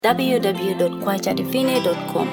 www.kwachadivine.com.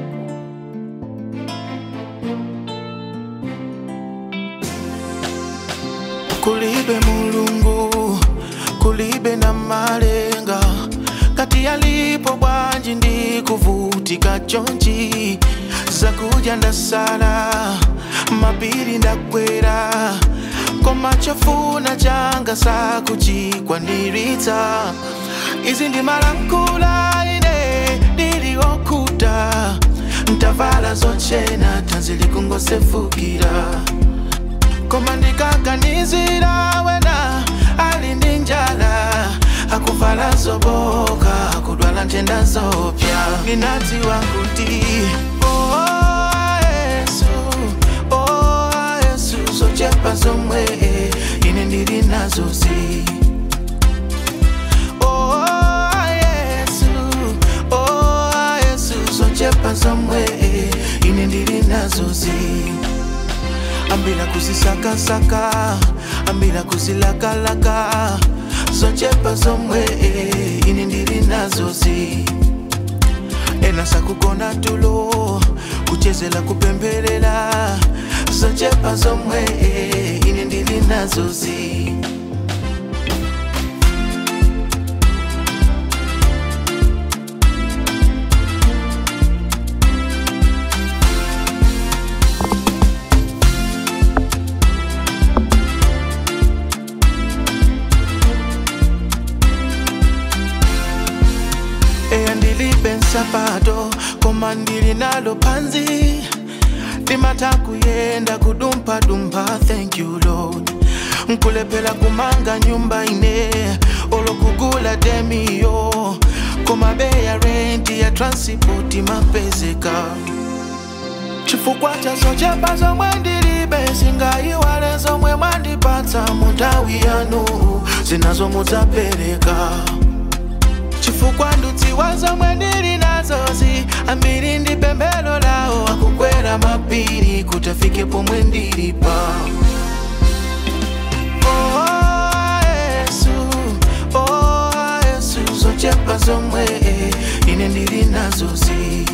kulibe mulungu kulibe na malenga kati yalipo bwanji ndi kuvutika chonchi zakuja ndasala mapiri ndakwera koma chofuna changa sakuchikwaniritsa izi ndi malankhula ine ndiliokuta ntavala zochena tanzi likungosefukira koma ndikaganizira wena ali ndi njala akuvala zoboka akudwala ntenda zopya ninadziwa kuti oh, yesu oh, yesu zochepa zomwe ine ndili nazozi oh, yesu oh, yesu zochepa zomwe ine ndili nazozi ambila kuzisakasaka ambila kuzilakalaka zochepa zomwe ine ndili nazozi ena sakugona tulo kuchezela kupembelela zochepa zomwe ine ndili nazozi eya ndilibe nsapato koma ndili nalo panzi ndimata kuyenda kudumphadumpha thank you lord nkulephera kumanga nyumba ine olokugula demiyo koma beya renti ya transport mapezeka chifukwa cha zochepa zomwe ndilibe singayiwale zomwe mwandipatsa mu nthawi yanu zinazo mudzapereka chifukwa ndudziwa zomwe ndili nazozi ambiri ndi pemphero lawo akukwera mapiri kuti afike pomwe ndilipa Oh, Yesu, oh, Yesu, zochepa zomwe ine ndili nazozi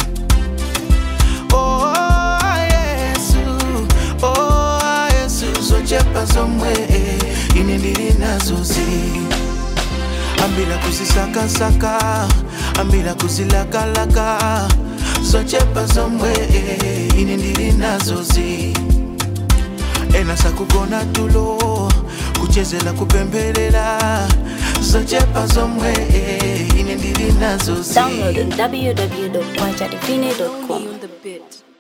Oh, Yesu, oh, Yesu, zochepa zomwe ine ndili nazozi ambila kuzisakasaka ambila kuzilakalaka zochepa zomwe ine ndili nazozi ena sakugona tulo kuchezela kupembelela zochepa zomwe ine ndili nazozi Download on www.kwachadivine.com. on the bit.